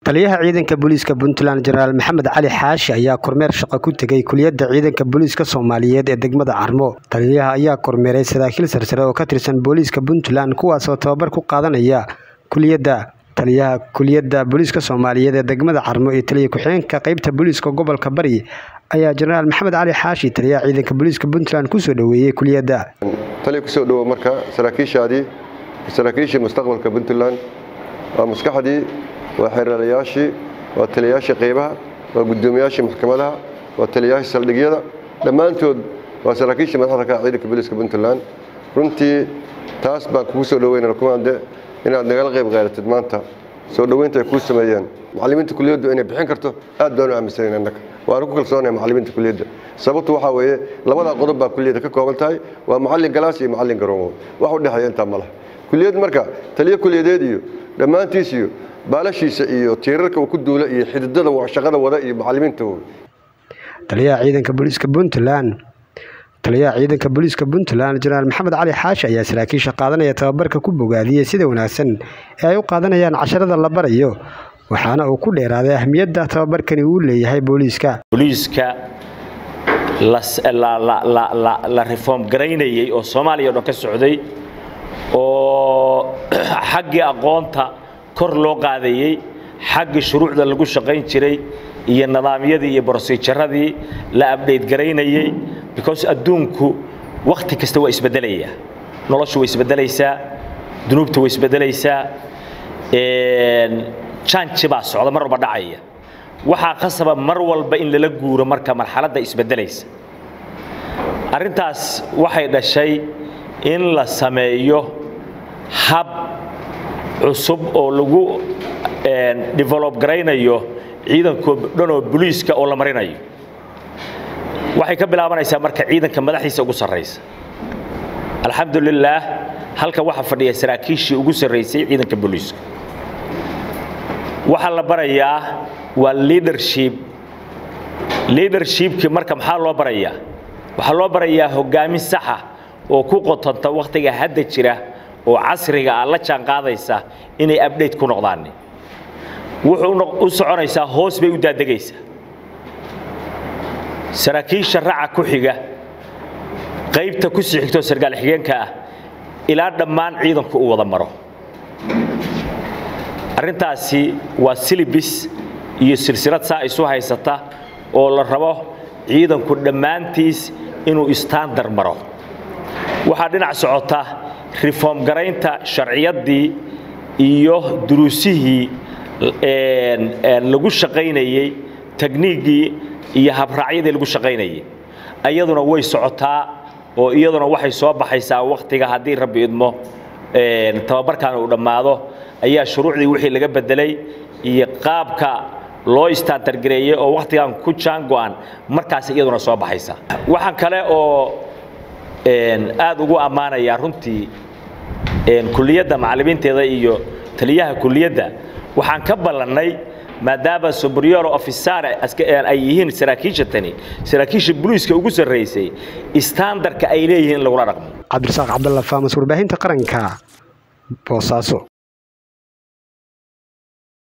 taliyaha ciidanka booliiska puntland jenaraal maxamed cali xaashi ayaa kormeer shaqo ku tegay kuliyadda ciidanka booliiska soomaaliyeed ee degmada carmo taliyaha ayaa kormeeray saraakiil sarsare oo ka tirsan booliiska puntland kuwaasoo tababar ku qaadanaya kuliyadda taliyaha kuliyadda booliiska soomaaliyeed ee degmada carmo iyo taliya ku-xigeenka qeybta booliiska gobolka bari ayaa jenaraal maxamed cali xaashi taliyaha ciidanka booliiska puntland kusoo dhoweeyey kuliyadda taliya kusoo dhowo marka saraakiishaadii saraakiishii mustaqbalka puntland waa maskaxdii waa xeeralayaashii waa taliyayaashii qaybaha waa guddoomiyaashii maxkamadaha waa taliyayaashii saldhigyada dhammaantood waa saraakiishii madaxda ka ciidanka booliiska puntland runtii taas baan kugu soo dhoweynana kumaande inaad nagala qayb qaadatid maanta soo dhoweynta ay kuu sameeyeen macallimiinta kuliyaddu inay bixin karto aad baan u aaminsanayn annaga waanu ku kalsoonahay macallimiinta kuliyadda sababtu waxaa weeye labadaa qodob baa kuliyadda ka kooban tahay waa macallin galaas iyo macallin garoomo wax u dhexeeya intaa ma laha kuliyad marka taliyo kuliyadeed iyo dhammaantiis iyo baalashiisa iyo tiirarka uu ku duula iyo xididada shaqada wada iyo macallimiinta taliyaha ciidanka booliiska puntland taliyaha ciidanka booliiska puntland jenaraal maxamed cali xaashi ayaa saraakiisha qaadanaya tababarka ku bogaadiyey sida wanaagsan ee ay u qaadanayaan casharada la barayo waxaana uu ku dheeraaday ahmiyadda tababarkani uu leeyahay booliiska booliiska la reform garaynayey oo soomaaliya o dhan ka socday oo xaggii aqoonta kor loo qaadayey xaggii shuruucda lagu shaqayn jiray iyo nidaamyadii iyo brosijaradii la abdhayt garaynayey because adduunku wakhti kasta waa isbeddelaya noloshu way isbeddelaysaa dunuubta way isbeddelaysaa janji baa socda mar walba dhacaya waxaa qasaba mar walba in lala guuro marka marxaladda isbeddelaysa arrintaas waxay dhashay in la sameeyo hab cusub oo lagu develob garaynayo ciidankoo dhan oo boliiska oo la marinayo waxay ka bilaabanaysaa marka ciidanka madaxdiisa ugu sarraysa alxamdulilaah halka waxaa fadhiya saraakiishii ugu sarraysay ciidanka boliiska waxaa la barayaa waa leadership leadershipkii marka maxaa loo barayaa waxaa loo barayaa hoggaamin saxa oo ku qotanta wakhtiga hadda jira oo casriga ah la jaan qaadaysa inay abdhayt ku noqdaan wuxuu u soconaysaa hoos bay u daadegaysaa saraakiisha raca ku xiga qaybta ku sii xigtoo sargaal xigeenka ah ilaa dhammaan ciidanku u wada maro arrintaasi waa silibis iyo silsilad saa isu haysata oo la rabo ciidanku dhammaantiis inuu istandar maro waxaa dhinac socota reform garaynta sharciyaddii iyo duruusihii lagu shaqaynayey tekniiggii iyo habraacyadii lagu shaqaynayay iyaduna way socotaa oo iyaduna waxay soo baxaysaa wakhtiga haddii rabbi idmo tababarkan uu dhammaado ayaa shuruucdii wixii laga bedelay iyo qaabka loo istaantargareeyey oo wakhtigan ku jaango-an markaas iyaduna soo baxaysa waxaan kale oo aad ugu ammaanayaa runtii kuliyadda macallimiinteeda iyo taliyaha kuliyadda waxaan ka ballannay maadaama superior officer ay yihiin saraakiisha tani saraakiisha booliiska ugu sarraysay standarka ay leeyihiin in lagula dhaqmo cabdirasaaq cabdalla faamas warbaahinta qaranka boosaaso